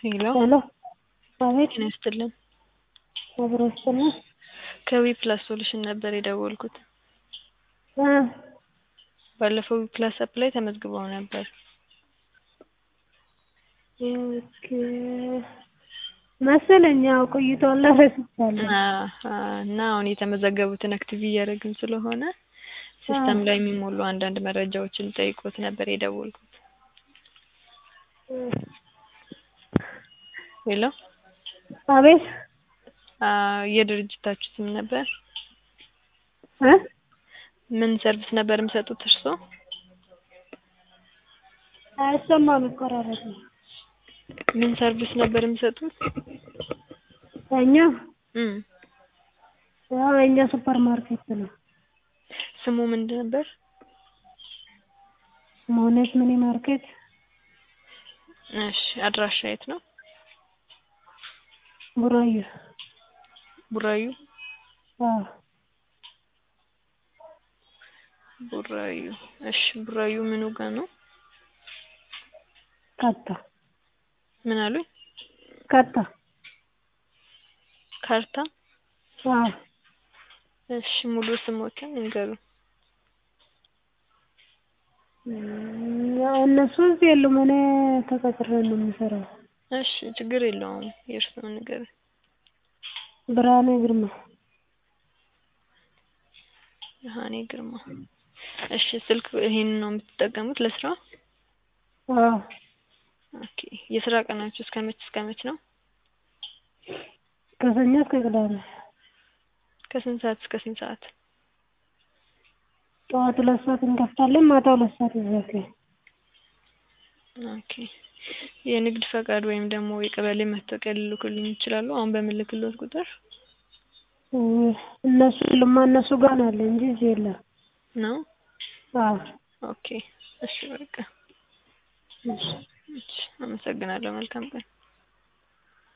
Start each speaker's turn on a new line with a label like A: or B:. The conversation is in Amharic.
A: ሄሎ
B: ሄሎ አቤት
A: ጤና ይስጥልን።
B: አብሮ ይስጥልን
A: ከዊ ፕላስ ሶሉሽን ነበር የደወልኩት።
B: እ
A: ባለፈው ዊ ፕላስ አፕ ላይ ተመዝግበው ነበር።
B: ኦኬ መሰለኝ ያው ቆይቷል ረስቻለሁ።
A: አ- አ- እና አሁን የተመዘገቡትን አክቲቭ እያደረግን ስለሆነ ሲስተም ላይ የሚሞሉ አንዳንድ መረጃዎችን ጠይቆት ነበር የደወልኩት። ሄሎ
B: አቤት
A: አ፣ የድርጅታችሁ ስም ነበር?
B: እ
A: ምን ሰርቪስ ነበር የሚሰጡት እርስዎ?
B: አይሰማም ይቆራረጥ ነው።
A: ምን ሰርቪስ ነበር የሚሰጡት?
B: እኛ
A: እም
B: ያው የእኛ ሱፐር ማርኬት ነው።
A: ስሙ ምንድን ነበር?
B: መሆነች ሚኒ ማርኬት
A: እሺ አድራሻ የት ነው?
B: ቡራዩ
A: ቡራዩ
B: አዎ
A: ቡራዩ። እሺ ቡራዩ ምኑ ጋር ነው?
B: ካታ
A: ምን አሉኝ?
B: ካታ
A: ካርታ።
B: አዎ
A: እሺ ሙሉ ስሞትን ይንገሩ።
B: እም፣ ያው እነሱ እዚህ የሉም። እኔ ተቀጥሬ ነው የምሰራው።
A: እሺ ችግር የለውም። የእርስዎን ንገሩኝ።
B: ብርሃኔ ግርማ
A: ብርሃኔ ግርማ። እሺ ስልክ ይሄንን ነው የምትጠቀሙት ለስራ?
B: አዎ
A: ኦኬ። የስራ ቀናችሁ እስከ መች እስከ መች ነው?
B: ከሰኞ እስከ ቅዳሜ
A: ከስንት ሰዓት እስከ ስንት ሰዓት?
B: ጠዋት ሁለት ሰዓት እንከፍታለን፣ ማታ ሁለት ሰዓት ይዘጋል።
A: ኦኬ። የንግድ ፈቃድ ወይም ደግሞ የቀበሌ መታወቂያ ሊልኩልኝ ይችላሉ? አሁን በምልክልዎት ቁጥር
B: እ፣ እነሱ የሉማ እነሱ ጋር ነው ያለ እንጂ እዚህ የለም።
A: ነው?
B: አዎ
A: ኦኬ። እሺ በቃ
B: እሺ
A: እሺ። አመሰግናለሁ። መልካም ቀን።